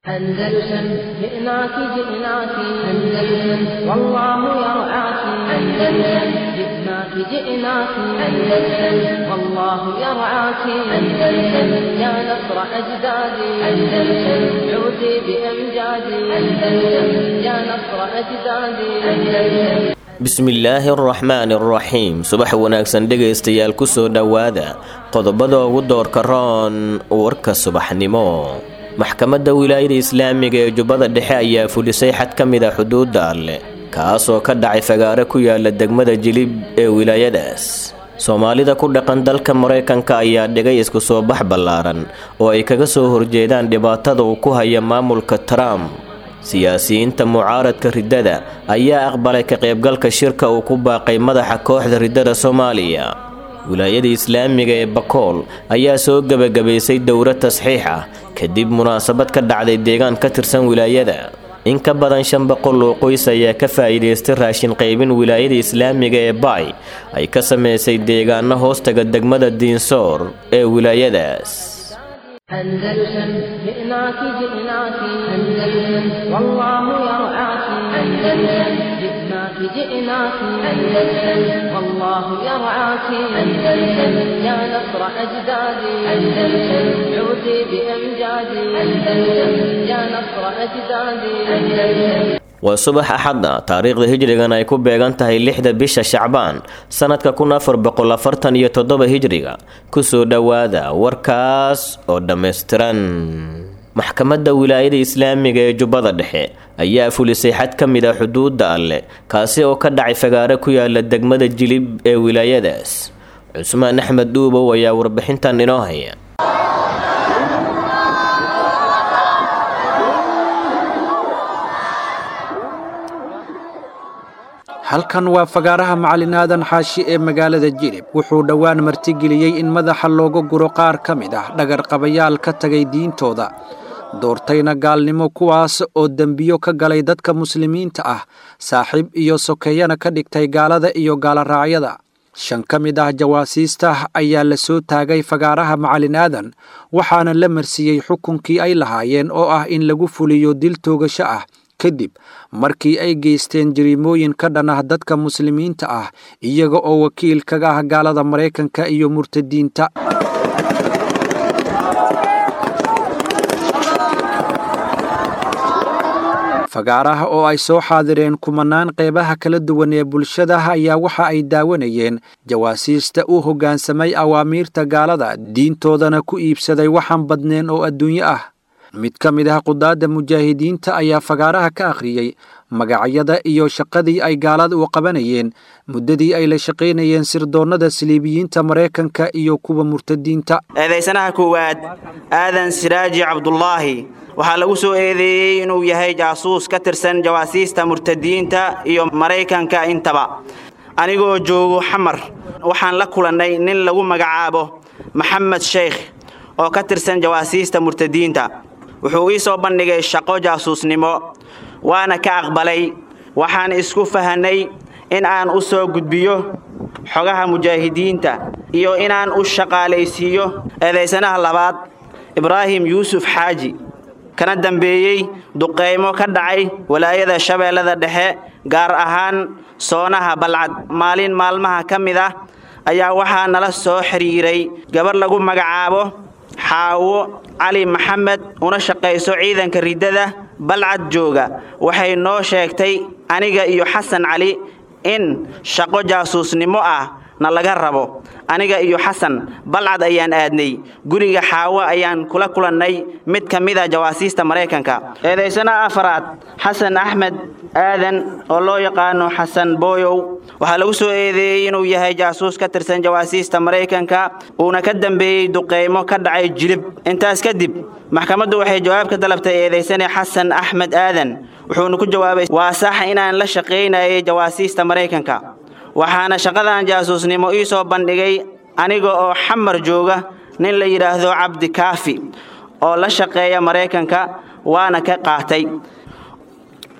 أندلسن جئناك جئناك أندلسن والله يرعاك أندلسن جئناك جئناك أندلسن والله يرعاك أندلسن يا نصر أجدادي أندلسن عودي بأمجادي أندلسن يا نصر أجدادي أندلسن bismillaahi araxmaani araxiim subax wanaagsan dhegaystayaal kusoo dhowaada qodobada ugu doorka roon warka subaxnimo maxkamadda wilaayada islaamiga ee jubbada dhexe ayaa fulisay xad ka mid a xuduudda alleh kaasoo ka dhacay fagaare ku yaala degmada jilib ee wilaayadaas soomaalida ku dhaqan dalka maraykanka ayaa dhigay isku soo bax ballaaran oo ay kaga soo horjeedaan dhibaatada uu ku haya maamulka trump siyaasiyiinta mucaaradka riddada ayaa aqbalay ka qaybgalka shirka uu ku baaqay madaxa kooxda riddada soomaaliya wilaayada islaamiga ee bakool ayaa soo gebagabaysay dowro tasxiix ah kadib munaasabad ka dhacday deegaan ka tirsan wilaayada in ka badan shan boqol oo qoys ayaa ka faa'iidaystay raashin qaybin wilaayada islaamiga ee baay ay ka samaysay deegaano hoostaga degmada diinsoor ee wilaayadaas أندلسن جئناك جئناك أندلسن والله يرعاك أندلسن جئناك جئناك أندلسن والله يرعاك أندلسن يا نصر أجدادي أندلسن عودي بأمجادي أندلسن يا نصر أجدادي أندلسن waa subax axadda taariikhda hijrigan ay ku beegan tahay lixda bisha shacbaan sannadka kun afar boqol afartan iyo toddoba hijriga kusoo dhowaada warkaas oo dhammaystiran maxkamadda wilaayada islaamiga ee jubbada dhexe ayaa fulisay xad ka mid a xuduudda alleh kaasi oo ka dhacay fagaare ku yaala degmada jilib ee wilaayadaas cusmaan axmed dhuubow ayaa warbixintan inoo haya halkan waa fagaaraha macalin aadan xaashi ee magaalada jilib wuxuu dhowaan martigeliyey in madaxa looga guro qaar ka mid ah dhagarqabayaal ka tagay diintooda doortayna gaalnimo kuwaas oo dembiyo ka galay dadka muslimiinta ah saaxiib iyo sokeeyana ka dhigtay gaalada iyo gaaloraacyada shan ka mid ah jawaasiista ayaa la soo taagay fagaaraha macalin aadan waxaana la marsiiyey xukunkii ay lahaayeen oo ah in lagu fuliyo dil toogasho ah kadib markii ay geysteen jariimooyin ka dhan ah dadka muslimiinta ah iyaga oo wakiil kaga ah gaalada maraykanka iyo murtadiinta fagaaraha oo ay soo xaadireen kumanaan qeybaha kala duwan ee bulshada ayaa waxa ay daawanayeen jawaasiista u hoggaansamay awaamiirta gaalada diintoodana ku iibsaday waxaan badneen oo adduunyo ah mid ka mid ah qudaadda mujaahidiinta ayaa fagaaraha ka akhriyey magacyada iyo shaqadii ay gaalada u qabanayeen muddadii ay la shaqaynayeen sirdoonnada saliibiyiinta maraykanka iyo kuwa murtadiinta eedaysanaha koowaad aadan siraaji cabdulaahi waxaa lagu soo eedeeyey inuu yahay jaasuus ka tirsan jawaasiista murtadiinta iyo maraykanka intaba anigoo joogo xamar waxaan la kulannay nin lagu magacaabo maxamed sheykh oo ka tirsan jawaasiista murtadiinta wuxuu ii soo bandhigay shaqo jaasuusnimo waana ka aqbalay waxaan isku fahannay in aan u soo gudbiyo xogaha mujaahidiinta iyo inaan u shaqaalaysiiyo eedaysanaha labaad ibraahim yuusuf xaaji kana dambeeyey duqaymo ka dhacay walaayada shabeellada dhexe gaar ahaan soonaha balcad maalin maalmaha ka mid ah ayaa waxaa nala soo xidhiiray gabar lagu magacaabo xaawo cali maxamed una shaqayso ciidanka riddada balcad jooga waxay noo sheegtay aniga iyo xasan cali in shaqo jaasuusnimo ah na laga rabo aniga iyo xasan balcad ayaan aadnay guriga xaawo ayaan kula kulannay mid ka mid a jawaasiista maraykanka eedaysana afaraad xasan axmed aadan oo loo yaqaano xasan booyow waxaa lagu soo eedeeyey inuu yahay jaasuus ka tirsan jawaasiista maraykanka uuna ka dambeeyey duqaymo ka dhacay jilib intaas kadib maxkamaddu waxay jawaab ka dalabtay eedaysane xasan axmed aadan wuxuuna ku jawaabay waa sax inaan la shaqaynayay jawaasiista maraykanka waxaana shaqadan jaasuusnimo ii soo bandhigay aniga oo xamar jooga nin la yidhaahdo cabdi kaafi oo la shaqeeya maraykanka waana ka qaatay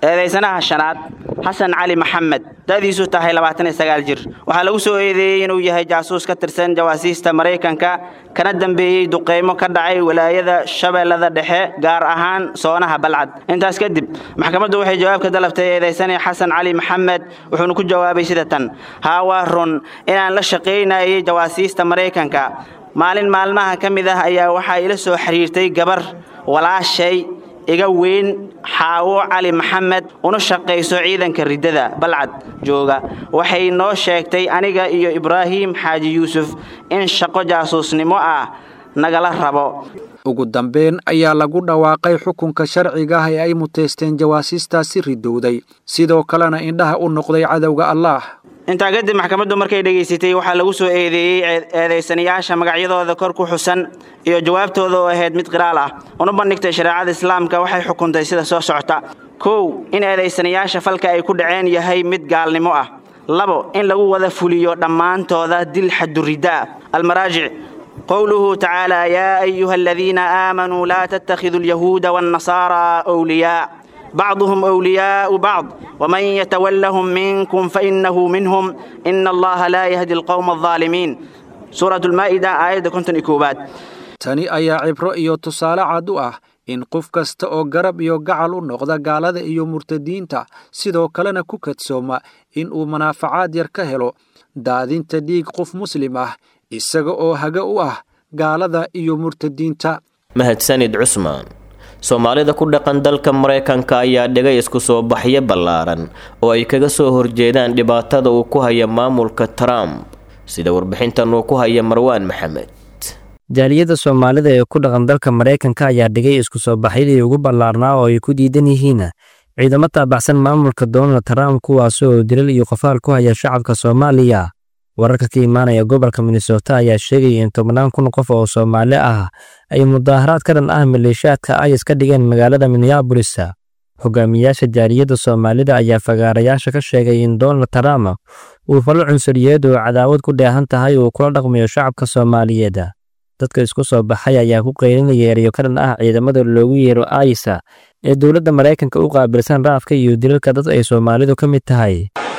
eedaysanaha shanaad xasan cali maxamed da'diisu tahay labaatan iyo sagaal jir waxaa lagu soo eedeeyey inuu yahay jaasuus ka tirsan jawaasiista maraykanka kana dambeeyey duqeymo ka dhacay walaayada shabeellada dhexe gaar ahaan soonaha balcad intaas kadib maxkamaddu waxay jawaab ka dalabtay eedaysane xasan cali maxamed wuxuuna ku jawaabay sida tan haa waa run inaan la shaqaynayay jawaasiista maraykanka maalin maalmaha ka mid ah ayaa waxaa ila soo xiriirtay gabar walaashay iga weyn xaawo cali maxamed una shaqayso ciidanka riddada balcad jooga waxay noo sheegtay aniga iyo ibraahim xaaji yuusuf in shaqo jaasuusnimo ah nagala rabo ugu dambeyn ayaa lagu dhawaaqay xukunka sharciga ah ee ay muteysteen jawaasiistaasi ridowday sidoo kalena indhaha u noqday cadowga allaah intaa kadib maxkamaddu markay dhegaysatay waxaa lagu soo eedeeyey eedaysanayaasha magacyadooda kor ku xusan iyo jawaabtooda oo ahayd mid qiraal ah una bandhigtay shareecada islaamka waxay xukuntay sida soo socota kow in eedaysanayaasha falka ay ku dhaceen yahay mid gaalnimo ah labo in lagu wada fuliyo dhammaantooda dil xaduriddaa almaraajic qowluhu tacaala yaa ayuha aladiina aamanuu laa tattakhiduu alyahuuda waannasaaraa wliyaa بعضهم أولياء بعض ومن يتولهم منكم فإنه منهم إن الله لا يهدي القوم الظالمين سورة المائدة آية كنتن إكوبات tani ayaa cibro iyo tusaale cad u ah in qof kasta oo garab iyo gacal u noqda gaalada iyo murtadiinta sidoo kalena ku kadsooma in uu manaafacaad yar ka helo daadinta dhiig qof muslim ah isaga oo haga u ah gaalada iyo murtadiinta mahadsanid cusmaan soomaalida ku dhaqan dalka maraykanka ayaa dhigay isku soo baxyo ballaaran oo ay kaga soo horjeedaan dhibaatada uu ku haya maamulka trump sida warbixintan uu ku haya marwaan maxamed jaaliyadda soomaalida ee ku dhaqan dalka maraykanka ayaa dhigay isku soo baxyadii ugu ballaarnaa oo ay ku diidan yihiin ciidamo taabacsan maamulka donald trump kuwaasoo dilal iyo qofaal ku haya shacabka soomaaliya wararka ka imaanaya gobolka minnesota ayaa sheegaya in tobannaan kun qof oo soomaali ah ay mudaaharaad ka dhan ah maleeshiyaadka ayas ka dhigeen magaalada minneabolis hogaamiyaasha jaaliyadda soomaalida ayaa fagaarayaasha ka sheegay in donald trump uu falo cunsuriyeed oo cadaawad ku dheehan tahay uu kula dhaqmayo shacabka soomaaliyeed dadka isku soo baxay ayaa ku qaylinaya erayo ka dhan ah ciidamada loogu yeero aysa ee dowladda maraykanka u qaabilsan raafka iyo dilalka dad ay soomaalidu ka mid tahay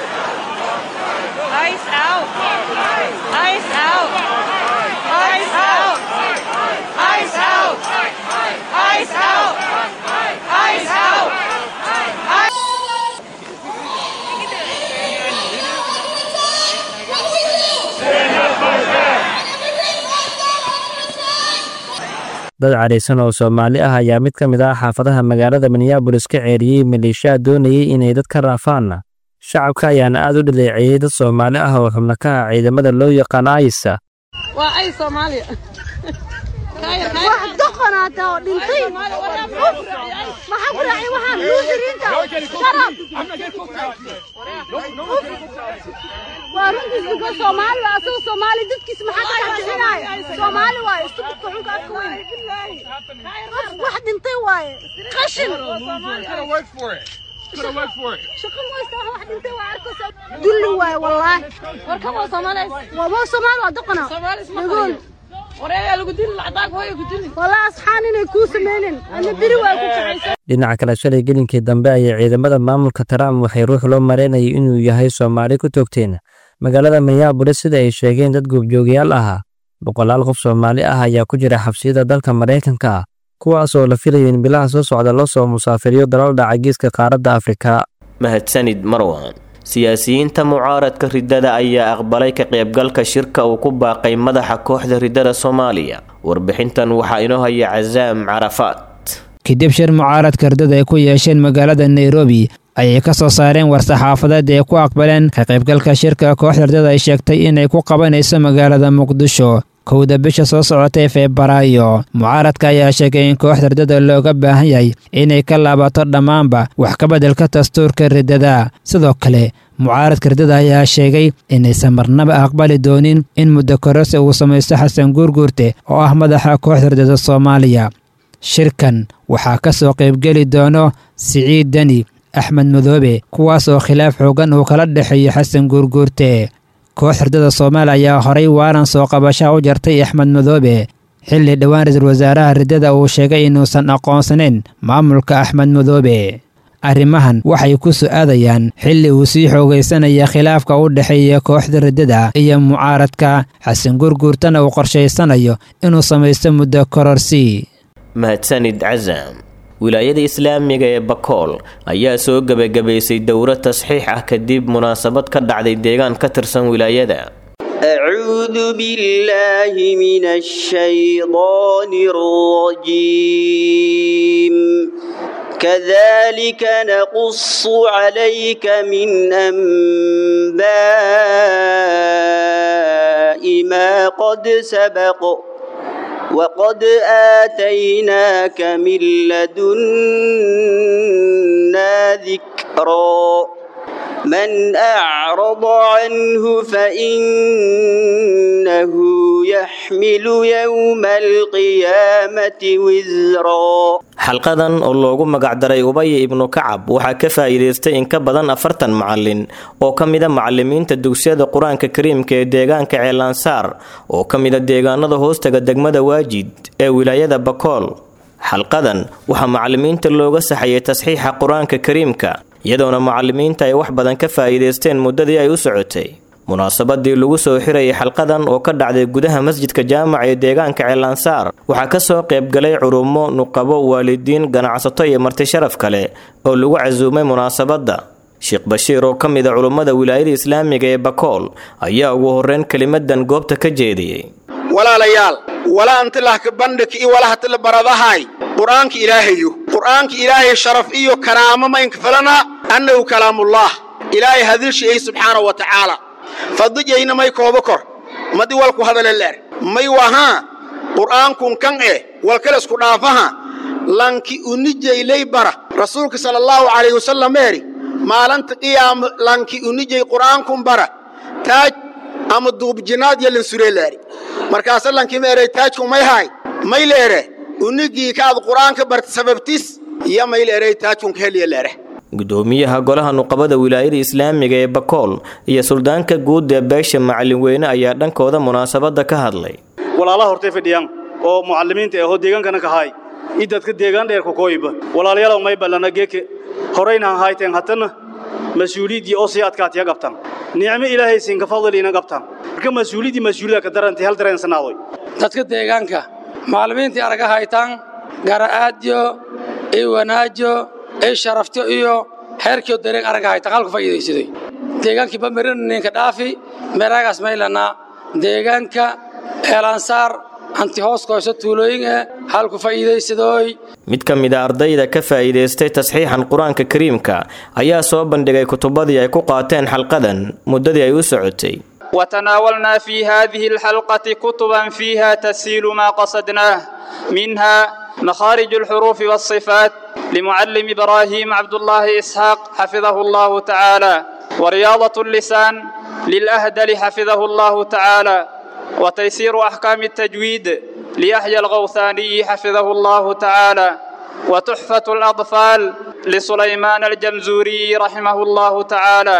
dad cadhaysan oo soomaali ah ayaa mid ka mid ah xaafadaha magaalada minneabolis ka ceeriyey maleeshiyaad doonayay inay dad ka raafaan shacabka ayaana aad u dhaleeceeyey dad soomaali ah oo xubno ka ah ciidamada loo yaqaan aysa wax doqonaata oo dhintay maxaa ku raacay waxaan luusiriinta sharab waa runtiis ninka soomaali waa asagoo soomaali dadkiis maxaa ka dhex bixinaayo soomaali waaye istubidka xunka afka weyn wax dhintay waaye qashin shaqo moysta wax dhintay waa arkaysa dulli waaye wallaahi warkan waa soomaali waa soomaali waa doqona dhagool dhinaca kale shalay gelinkii dambe ayay ciidamada maamulka trump waxay ruux loo maraynayay inuu yahay soomaali ku toogteen magaalada minneabolis sida ay sheegeen dad goobjoogayaal ah boqolaal qof soomaali ah ayaa ku jira xabsiyada dalka maraykanka kuwaas oo la filayo in bilaha soo socda loo soo musaafiriyo dalal dhaca geeska qaaradda afrika mahadsanid marwan siyaasiyiinta mucaaradka riddada ayaa aqbalay ka qaybgalka shirka uu ku baaqay madaxa kooxda riddada soomaaliya warbixintan waxaa inoo haya casaam carafaad kadib shir mucaaradka riddada ay ku yeesheen magaalada nairobi ayay ka soo saareen war-saxaafadeed ay ku aqbaleen ka qaybgalka shirka kooxda riddada ay sheegtay inay ku qabanayso magaalada muqdisho kowda bisha soo socotay febraayo mucaaradka ayaa sheegay in kooxda riddada looga baahan yahay inay ka laabato dhammaanba wax ka beddelka dastuurka riddada sidoo kale mucaaradka riddada ayaa sheegay inaysan marnaba aqbali doonin in muddo kororsi uu samaysto xasan guurguurte oo ah madaxa kooxda riddada soomaaliya shirkan waxaa ka soo qaybgeli doono siciid deni axmed madoobe kuwaas oo khilaaf xoogan uu kala dhexeeyo xasan guurguurte koox riddada soomaaliya ayaa horay waaran soo qabashaha u jartay axmed madoobe xilli dhowaan ra-iisul wasaaraha riddada uu sheegay inuusan aqoonsanayn maamulka axmed madoobe arrimahan waxay ku su'aadayaan xilli uu sii xoogaysanaya khilaafka u dhexeeya kooxda riddada iyo mucaaradka xasan gurguurtana uu qorshaysanayo inuu samaysto muddo kororsi mahadsanid casam wilaayada islaamiga ee bakool ayaa soo gebagabaysay dowro tasxiix ah kadib munaasabad ka dhacday deegaan ka tirsan wilaayada أعوذ بالله من الشيطان الرجيم كذلك نقص عليك من أنباء ما قد سبق وقد آتيناك من لدنا ذكرا من أعرض عنه فإنه يحمل يوم القيامة وزرا xalqadan oo loogu magacdaray ubaya ibnu kacab waxaa ka faa'iidaystay in ka badan afartan macalin oo ka mida macalimiinta dugsiyada qur-aanka kariimka ee deegaanka ceelansaar oo ka mida deegaanada hoostaga degmada waajid ee wilaayada bakool xalqadan waxaa macalimiinta looga saxayay tasxiixa qur-aanka kariimka iyadoona macalimiinta ay wax badan ka faa'iidaysteen muddadii ay u socotay munaasabadii lagu soo xirayay xalqadan oo ka dhacday gudaha masjidka jaamaca ee deegaanka ceelansaar waxaa kasoo qaybgalay culummo nuqabo waalidiin ganacsato iyo marti sharaf kale oo lagu casuumay munaasabadda sheekh bashiir oo ka mid a culummada wilaayada islaamiga ee bakool ayaa ugu horreyn kelimadan goobta ka jeediyey walaalayaal walaantilahka bandhig iyo walahatila baradahay qur'aanka ilaahayo qur'aanka ilaahay sharaf iyo karaamo maynka falana annahu kalaamullah ilaahay hadilshiyey subxaanahu wa tacaala fadijayna may kooba kor madi walku hadale leer may wahaa qur'aankun kan eh walkale isku dhaafaha lanki unijaylay bara rasuulka sala allahu calayhi wasallam eeri maalinta qiyaama lanki unijay qur'aankun bara taaj ama duubjinaad yalin suree leeri markaasa lanki meeray taajku may haay may leere unigii kaad qur'aanka barta sababtis iyo may leeray taajkunka heliya leere gudoomiyaha golaha nuqabada wilaayada islaamiga ee bakool iyo suldaanka guud ee beesha macalin weyne ayaa dhankooda munaasabada ka hadlay walaalaha hortay fadhiyaan oo mucalimiinta ahoo deegaankana ka haay i dadka deegaan dheerka kooyiba walaalayaalow may ballana geeke horaynahan hayteen hatana mas-uuliyaddii oo sii adkaatiya qabtaan nicmo ilaahay siinka fadliina qabtaan marka mas-uuliyaddii mas-uuliyada ka darantay hal dareensanaadoy dadka deegaanka macallimiintii araga haytaan gara'aadyo iyo wanaajo iyo sharafto iyo heerkii dareen araga haytaan halku faa'iidaysaday deegaankii bamarin ninka dhaafi meeraagaas maylana deegaanka eelansaar hanti hoos koyso tuulooyin eh halku faa'iidaysadooy mid ka mid a ardayda ka faa'iidaystay tasxiixan qur-aanka kariimka ayaa soo bandhigay kutubadii ay ku qaateen xalqadan muddadii ay u socotay وتناولنا في هذه الحلقة كتبا فيها تسهيل ما قصدناه منها مخارج الحروف والصفات لمعلم إبراهيم عبد الله إسحاق حفظه الله تعالى ورياضة اللسان للأهدل حفظه الله تعالى وتيسير أحكام التجويد ليحيى الغوثاني حفظه الله تعالى وتحفة الأطفال لسليمان الجمزوري رحمه الله تعالى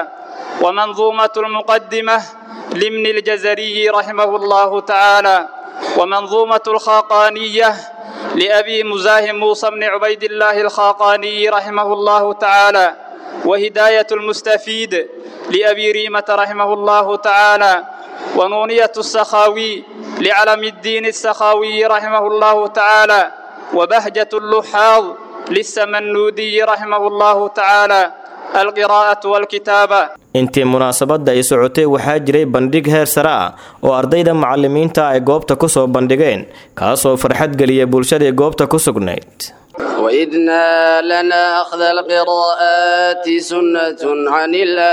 ومنظومة المقدمة لمن الجزري رحمه الله تعالى ومنظومة الخاقانية لأبي مزاحم موسى بن عبيد الله الخاقاني رحمه الله تعالى وهداية المستفيد لأبي ريمة رحمه الله تعالى ونونية السخاوي لعلم الدين السخاوي رحمه الله تعالى وبهجة اللحاظ للسمنودي رحمه الله تعالى القراءة والكتابة intii munaasabadda ay socotay waxaa jiray bandhig heer sare ah oo ardayda macalimiinta ay goobta ku soo bandhigeen kaasoo farxad geliya bulshadii goobta ku sugnayd وإذنا لنا أخذ القراءات سنة عن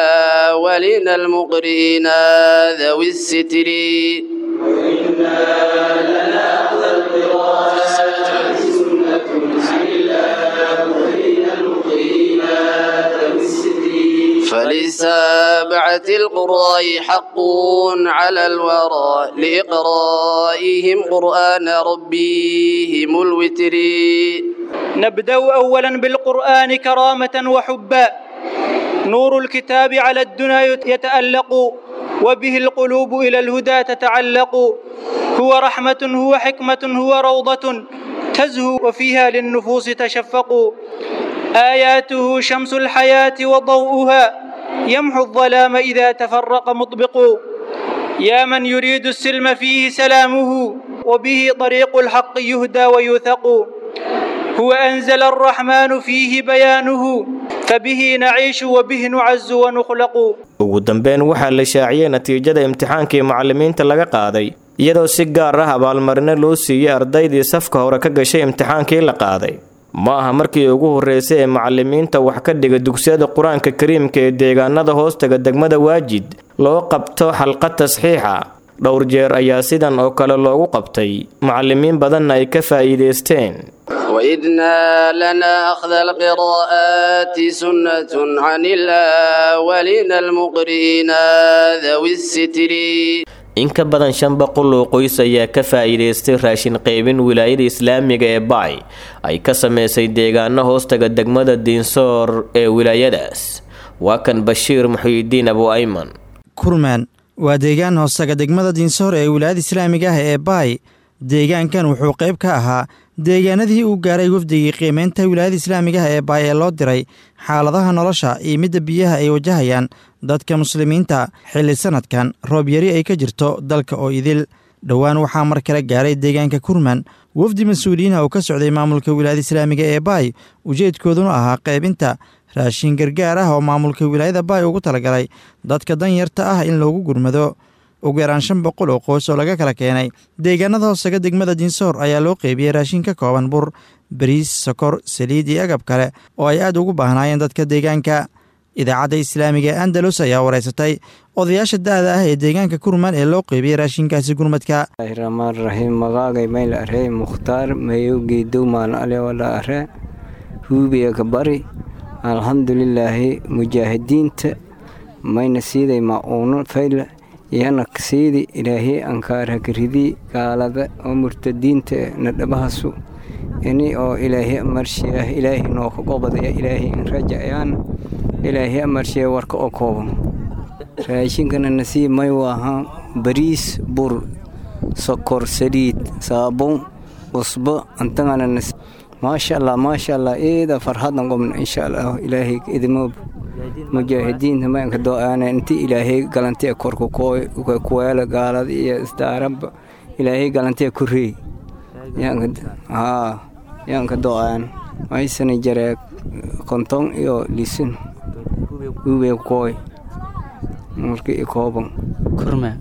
الأولين المقرئين ذوي الستر وإنا لنا أخذ القراءات سنة عن الأولين المقرئين ذوي الستر فلسابعة القراء حق على الورى لإقرائهم قرآن ربهم الوتر نبدأ أولا بالقرآن كرامة وحبا نور الكتاب على الدنا يتألق وبه القلوب إلى الهدى تتعلق هو رحمة هو حكمة هو روضة تزهو وفيها للنفوس تشفق آياته شمس الحياة وضوءها يمحو الظلام إذا تفرق مطبق يا من يريد السلم فيه سلامه وبه طريق الحق يهدى ويوثق هو أنزل الرحمن فيه بيانه فبه نعيش وبه نعز ونخلق ugu dambeyn waxaa la shaaciyey natiijada imtixaankii macallimiinta laga qaaday iyadoo si gaar ah abaalmarino loo siiyey ardaydii safka hore ka gashay imtixaankii la qaaday ma aha markii ugu horreysay ee macallimiinta wax ka dhiga dugsiyada qur-aanka kariimka ee deegaanada hoostaga degmada waajid loo qabto xalqad tasxiixa dhowr jeer ayaa sidan oo kale loogu qabtay macallimiin badanna ay ka faa'iidaysteen وإذنا لنا أخذ القراءات سنة عن الأولين المقرئين ذوي الستر in ka badan shan boqol oo qoys ayaa ka faa'iidaystay raashin qaybin wilaayada islaamiga ee bacay ay ka sameysay deegaano hoostaga degmada diinsoor ee wilaayadaas waa kan bashiir muxiidiin abu ayman kurmaan waa deegaan hoostaga degmada diinsoor ee wilaayada islaamiga ah ee baay deegaankan wuxuu qayb ka ahaa deegaanadii uu gaaray wafdigii qiimeynta wilaayada islaamigaha ee baay ee loo diray xaaladaha nolosha iyo midda biyaha ay wajahayaan dadka muslimiinta xilli sanadkan roob yari ay ka jirto dalka oo idil dhowaan waxaa mar kale gaaray deegaanka kurman wafdi mas-uuliyiinha uu ka socday maamulka wilaayada islaamiga ee baay ujeedkooduna ahaa qaybinta raashin gargaar ah oo maamulka wilaayada baay ugu talagalay dadka danyarta ah in loogu gurmado ugu yaraan shan boqol oo qoys oo laga kala keenay deegaanada hoosaga degmada dinsoor ayaa loo qeybiyey raashin ka kooban bur bariis sokor saliid iyo agab kale oo ay aad ugu baahnaayeen dadka deegaanka idaacadda islaamiga ee andalus ayaa wareysatay odayaasha da-da ah ee deegaanka kurman ee loo qeybiyey raashinkaasi gurmadka raxmaan raxiim magaagay mayl arey mukhtaar mayowgey dowmaan ale wala are huubiya kabari alxamdulilaahi mujaahidiinta mayna siiday ma-uuno fayle iyana siidi ilaahay ankaarhakaridi gaalada oo murtadiinta na dhabahasu ini oo ilaahay amarshiya ilaahay nooka qobadaya ilaahay in rajacayaan ilaahay amarshiya warka oo kooban raashinkana nasiib may waaha bariis bur sokor saliid saabun cusbo antagana nasiib maasha allah maasha allah eeda farhadan qobna insha allah ilaahay idimoob mujaahidiinta maanka do-aana inti ilaahay galantiya korka kuweela gaalada iyo isdaaraba ilaahay galantiya kurey haa yaanka do-aan maysana jaree konton iyo lisin uwe kooy marka i kooban kurma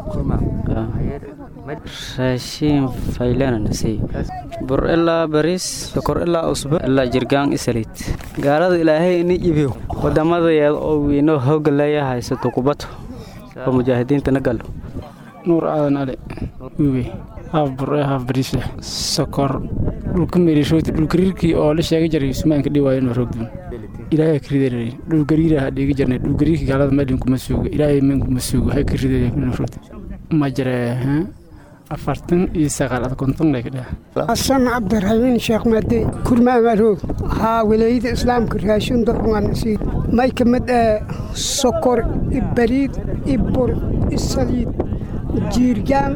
raashiin faylana nasiy bur ilaa bariis sokor ilaa usbo ilaa jirgaan isaliid gaalada ilaahay ini iibiyo wadamadayeeda oo wiino hooga leeya haysato kubato oo mujaahidiinta na galo nuur aadan ale uwe haaf bur ee haaf bariis leh sokor dhulka meelishooti dhulgariirkii oo la sheega jiray sumaanka dhiwaayo inuu roogdun ilaahay ka riday dhulgariira ha dhiigi jirnay dhulgariirkii gaalada meelin kuma suugo ilaahay men kuma suugo hay ka riday inuu roogdun ma jiree afartan iyo sagaal ad konton lay ka dhaha xasan cabdiraxiimiin sheekh maade kurmaamaroog haa walaayada islaamka raashin dorunganasi may ka mid ee sokor ibariid ibur isaliid jiirgaan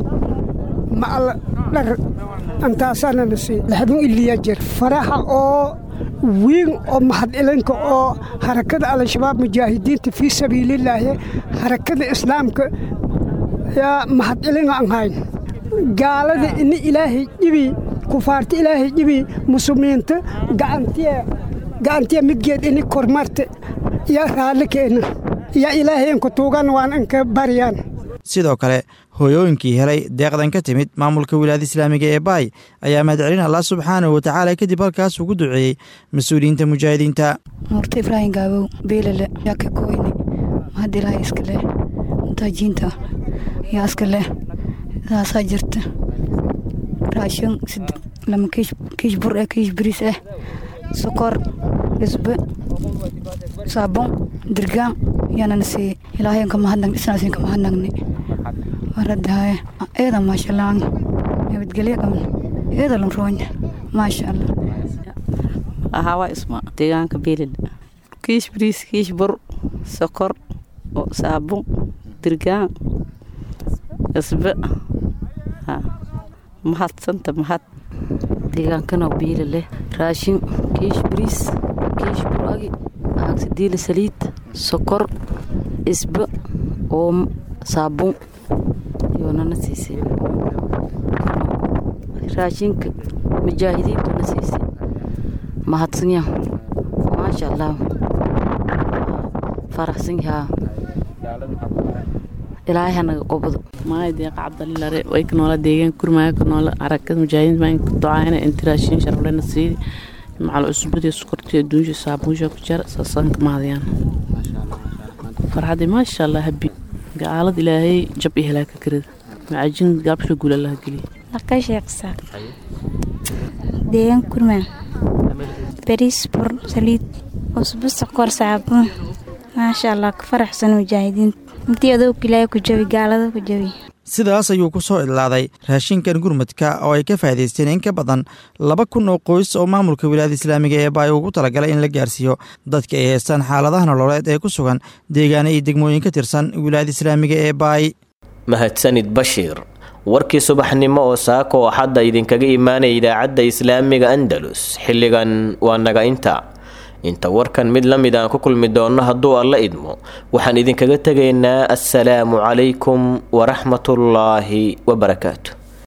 macal dhar antaasaana nasi laxdun iliya jir faraha oo wiin oo mahadilinka oo harakada al-shabaab mujaahidiinta fii sabiililaahi harakada islaamka yaa mahadcelina aan hayn gaalada ini ilaahay dhibi kufaarta ilaahay dhibi muslimiinta gacantiya gacantiya midgeed ini kormarta yaa raalli keena yaa ilaahay inka tuugan waan inka baryaan sidoo kale hooyooyinkii helay deeqdan ka timid maamulka wilaayada islaamiga ee baay ayaa mahadcelin allah subxaanahu watacaala kadib halkaas ugu duceeyey mas-uuliyiinta mujaahidiinta nuurta ibraahim gaabow beelale yaa ka kooyne mahad ilaahay iska leh mutaajiinta yaa iska leh saasaa jirta raashin lama kiish bur eh kiish bariis eh sokor isbe saabon dirgaan yaanana siiyey ilaahay ka mahadnag isnaasin ka mahadnagnay waradahaya eeda maasha allah nabadgelyo qabna eeda lunroonya maasha allah hawa isma deegaanka beelil kiish bariis kiish bur sokor saabun dirgaan isbe mahadsanta mahad deegaankana biila leh raashin kiish bariis kiish buragi aagsidiila saliid sokor isba oomo saabuun yoonana siisay raashinka mujaahidiintuna siisay mahadsanyaa maasha allah faraxsan yahaa ilaahay hanaga qobado maay deeqa cabdalilare way ka noola deegaan kurmaaga ka noola arakada mujaahidiin baan ka ducaayna inti raashin sharaflena siidi macal cusbadii sukortii adduunsha saabuunsha ku jara saasaan ka mahadayaan farxadii maasha allah habi gaalad ilaahay jab iyo halaaka karida macajin gaabsha guul allaha geliya Laka sheeksa deegaan kurmaan bariis bur saliid cusbo sokor saabuun maasha allah ka faraxsan mujaahidiin intii adowga ilaahay ku jabi gaalada ku jabi sidaas ayuu ku soo idlaaday raashinkan gurmadka oo ay ka faa'iidaysteen in ka badan laba kun oo qoys oo maamulka wilaayada islaamiga ee baay ugu talagalay in la gaarsiiyo dadka ay haystaan xaaladaha nololeed ee ku sugan deegaana iyo degmooyin ka tirsan wilaayada islaamiga ee baay mahadsanid bashiir warkii subaxnimo oo saaka oo xadda idinkaga imaanaya idaacadda islaamiga andalus xilligan waa naga inta inta warkan mid la mid aan ku kulmi doonno hadduu alla idmo waxaan idinkaga tegaynaa assalaamu calaykum waraxmatullaahi wabarakaatu